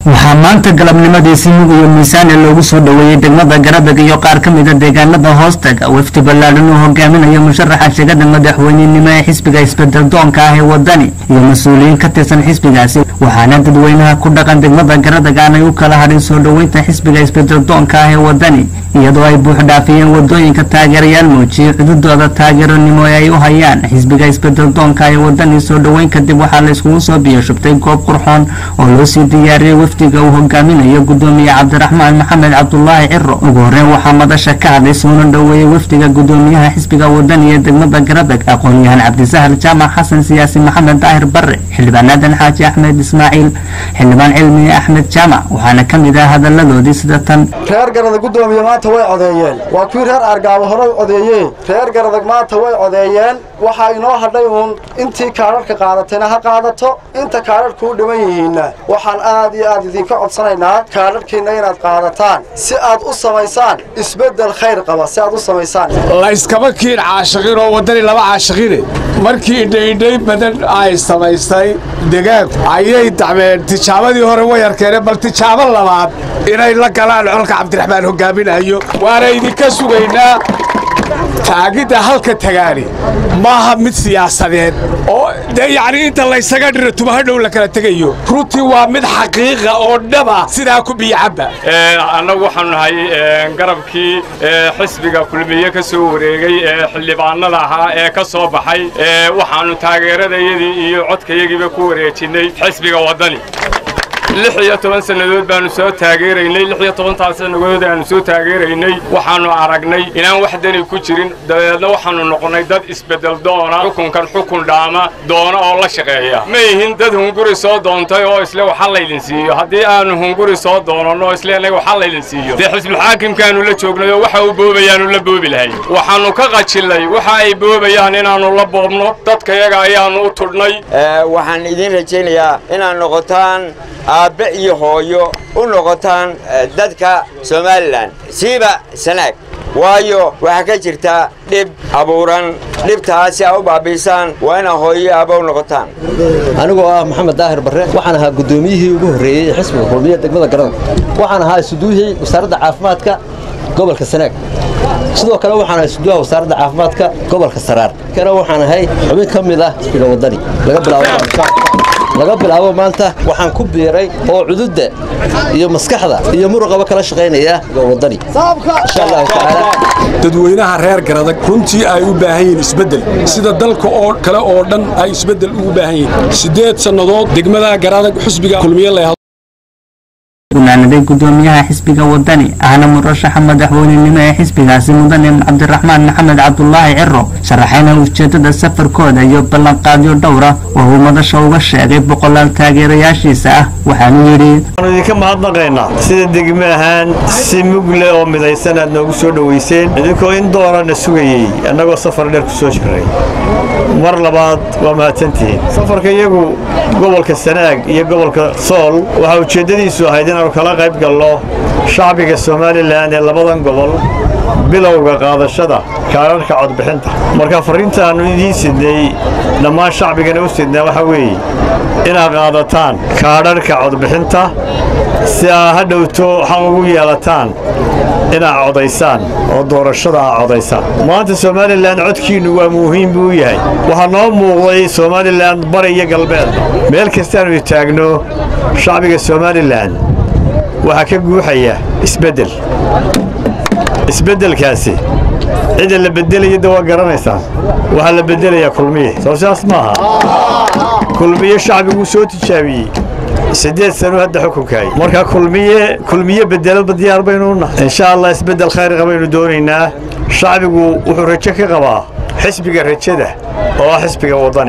waxaa maanta galabnimadii si mug iyo miisaane loogu soo dhoweeyey degmada garadag iyo qaar ka mida deegaanada hoostaga wafdi ballaadhan uu hogaaminayo musharaxa shegada madaxweynenimo ee xisbiga isbedel doonka ah ee wadani iyo mas-uuliyiin ka tirsan xisbigaasi waxaana dadweynaha ku dhaqan degmada garadag aanay u kala hadhin soo dhoweynta xisbiga isbedel doonka ah ee wadani iyadoo ay buux dhaafiyeen wadooyinka taageerayaal muujiyey cududooda taageeronimo ee ay u hayaan xisbiga isbedel doonka ee wadani soo dhoweyn kadib waxaa la iskugu soo biyashubtay goob qurxoon oo loo sii diyaariyey wafdiga uu hogaaminayo gudoomiye cabdiraxmaan maxamed cabdulaahi ciro ugu horreyn waxaa madasha ka hadlay soona dhoweeyey wafdiga gudoomiyaha xisbiga wadani ee degmada garadag aqoon-yahan cabdisahal jaamac xasan siyaasi maxamed daahir bare xildhibaan aadan xaaji axmed ismaaciil xildhibaan cilmi axmed jaamac waxaana ka mid ah hadaladoodii sida tan reer garadag gudoomiye maanta way codeeyeen waa kuwii reer argaabo hore codeeyeen reer garadag maanta way codeeyeen waxaa inoo hadhay uun intii kaadharhka qaadatayna ha qaadato inta kaadharhku u dhiman yihiinna waxaan aad iyo aad idinka codsanaynaa kaadharhkiinna inaad qaadataan si aad u samaysaan isbeddel khayr qaba si aad u samaysaan layskama kiin caashiqiin oo waddani laba caashiqiine markii idhaydhay badan ay samaystay degaanku ayay dacmeen tijaabadii hore way arkeeneen bal tijaabo labaad inay la galaan colka cabdiraxmaan hogaaminayo waana idinka sugaynaa taagidda halka tagaani maaha mid siyaasadeed oo dee yacnii inta laysaga dhiro tubahadhow la kala tegayo runtii waa mid xaqiiqa oo dhaba sidaa ku biyocabba annagu waxaanu nahay garabkii xisbiga kulmiye ka soo wareegay ee xildhibaanada ahaa ee ka soo baxay waxaannu taageeradayadii iyo codkayagiiba ku wareejinnay xisbiga waddani lix iyo toban sannadood baannu soo taageeraynay lix iyo tobantaas sannadood aannu soo taageeraynay waxaannu aragnay inaan wax dani ku jirin dabeedna waxaannu noqonnay dad isbeddel doona xukunkan xukun dhaama doona oo la shaqeeya ma ihin dad hunguri soo doontay oo isle waxa laydin siiyo haddii aannu hunguri soo doonanno isleenay waxa laydin siiyo dee xisbulxaakimkaannu la joognay oo waxa uu boobayaannu la boobi lahay waxaannu ka qajillay waxa ay boobayaan inaannu la boobno dadkayaga ayaannu u tudhnay waxaan idiin rajaynayaa inaad noqotaan aabbe iyo hooyo u noqotaan dadka somalilan siiba sanaag waayo waxaa ka jirta dhib abuuran dhibtaas si aa u baabiisaan waa inaa hooyo aabba u noqotaan anigoo ah maxamed daahir barre waxaan ahaa guddoomiyihii ugu horreeyey ee xisbiga kulmiya degmada garada waxaan ahaa isuduuhii wasaaradda caafimaadka gobolka sanaag sidoo kale waxaan ahay isuduuha wasaaradda caafimaadka gobolka saraar kana waxaan ahay xubin ka mid ah xisbiga waddani laga bilaabo laga bilaabo maanta waxaan ku biiray oo cududda iyo maskaxda iyo muruqaba kala shaqaynaya waddani insha allahu tacaala dadweynaha reer garadag runtii ay u baahan yihiin isbeddel sida dalka oo kale oo dhan ay isbeddel ugu baahan yihiin siddeed sannadood degmada garadag xusbiga kulmiye la gunaanaday gudoomiyaha xisbiga wadani ahna murashaxa madaxweynenimo ee xisbigaasi mudane cabdiraxmaan maxamed cabdulaahi ciro sharaxayna ujeedada safarkooda iyo ballanqaadyo dhowra oo uu madasha uga sheegay boqolaal taageerayaashiisa ah waxaanu yidhi waxaanu idinka mahadnaqaynaa sida degme ahaan si mugle oo midaysan aad noogu soo dhowayseen idinkoo in doorana sugayey annagoo safar dheer ku soo jiray mar labaad waa mahadsantihiin safarka iyagu gobolka sanaag iyo gobolka sool waxaa ujeeddadiisu ahayd inaannu kala qayb galno shacbiga somalilan ee labadan gobol bilowga qaadashada kaararka codbixinta marka farriintaannu idiin sidnay dhammaan shacbigana u sidnaa waxaa weeye inaad qaadataan kaadharhka codbixinta si aa ha dhowto xaq ugu yeelataan inaad codaysaan oo doorashada aa codaysaan maanta somalilan codkiinnu waa muhiim buu yahay waxaa noo muuqday somalilan bari iyo galbeed meel kastaannu taagno shacbiga somalilan waxaa ka guuxaya isbeddel isbeddelkaasi cidda la beddelaya da waa garanaysaan waxaa la beddelayaa kulmiye soo sidaas maaha kulmiye shacbiguu soo tijaabiyey siddeed sano hadda xukunkaay marka kulmiye kulmiye bedelaba diyaar baynu nahay insha allah isbeddel khayr qabaynu doonaynaa shacbigu wuxuu rajo ka qabaa xisbiga rajada oo ah xisbiga waddani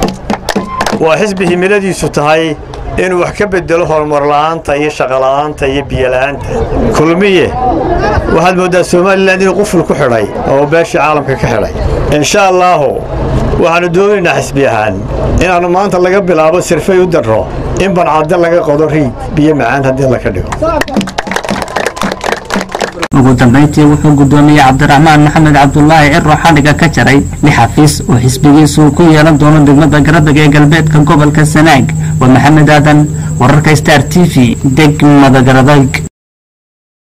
waa xisbi himiladiisu tahay inuu wax ka bedelo horumarla'aanta iyo shaqola'aanta iyo biyola'aanta kulmiye waxaad mooddaa somalilan inuu quful ku xidhay oo beeshii caalamka ka xidhay insha allaahu waxaannu doonaynaa xisbi ahaan inaannu maanta laga bilaabo sirfay u darro in bancadde laga qodo riig biyo macaan haddii laka dhigo ugu dambayntii wuxuu gudoomiyey cabdiraxmaan maxamed cabdulaahi ciro xadhiga ka jaray lix xafiis oo xisbigiisu ku yeelan doono degmada garadeg ee galbeedka gobolka sanaag waa maxamed aadan wararka star t v degmada garadeg